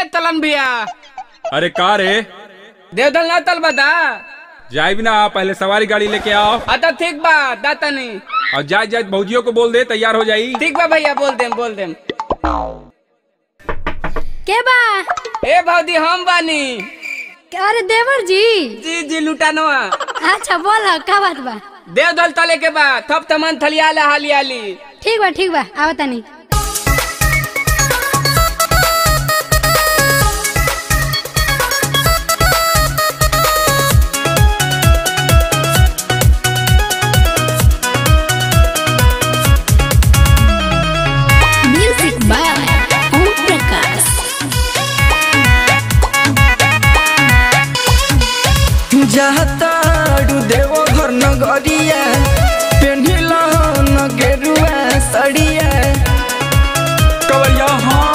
ए तलन भैया अरे का रे देवदल ना तल बता जाए भी ना पहले सवारी गाड़ी लेके आओ अता ठीक बा दाता नहीं और जाए जाए भौजियों को बोल दे तैयार हो जाई ठीक बा भैया बोल देम बोल देम के बा ए भौजी हम बानी अरे देवर जी जी जी लुटानवा अच्छा बोल का बात बा देवदल तले के बा थप तमन थलियाला हालियाली ठीक बा ठीक बा आवा तनी म्यूजिक बाय ओम प्रकाश जाताड़ू देवो घर नगरिया पेन्हिल न गेरुआ सड़िया कवरिया हाँ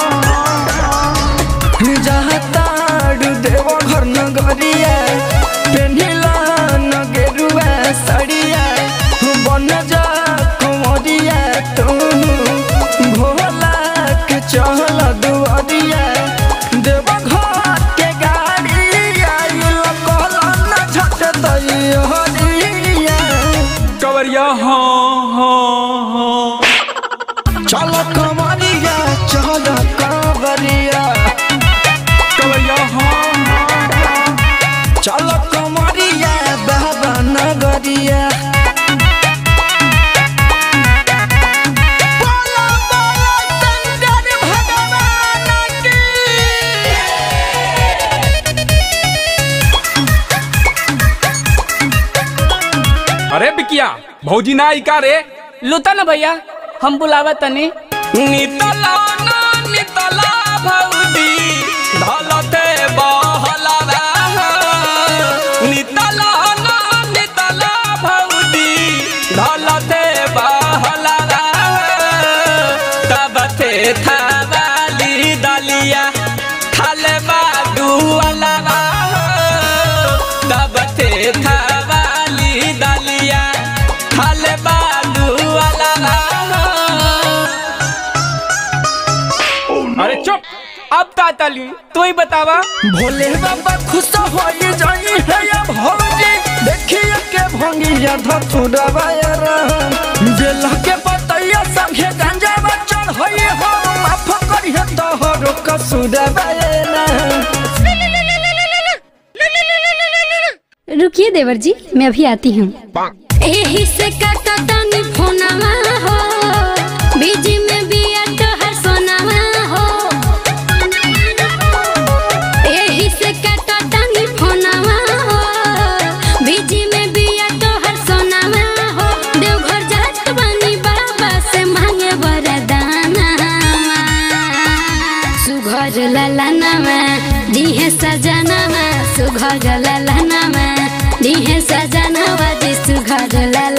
जाताड़ू देवो घर नगरिया पेन्हिल न गेरुआ सड़िया बन जा कुमरिया तू भोला के चहल दुआरिया देव घर के गाड़ी आइल कहलन झट दैहरिया कवरिया हाँ हाँ हाँ चल कमरिया चल कमरिया कवरिया हाँ हाँ चल कमरिया बाबा नगरिया बोलो, बोलो, शंकर भगवान की। अरे बिकिया भौजी ना आई का रे लुता ना भैया हम बुलावा तनी नितला ना नितला भौजी ढलते बहला नितला ना नितला भौजी ढलते बहला तब थे थावाली दलिया खाले बाडू अलवा तब थे थावाली दलिया खाले बाडू अलवा अरे चुप अब तातली तू ही बतावा भोले बाबा खुश हो जाई है या भौजी देखिए के भंगिया धतुरवा बेला के बतैया संगे गंजा बचल होई हो माफ करिए तोहरो कसूरवा रुकिए देवर जी मैं अभी आती हूँ एही से काटा तानी फोनवा हो बीजी में बिया तोहर सोनावा हो एही से काटा तानी फोनवा हो बीजी में बिया तोहर सोनावा हो देवघर जात बानी बाबा से मांगे वरदाना सुघर ललनामा दिहे सजनामा सुघर ललनामा दिहे सजनावा दि सुघर लल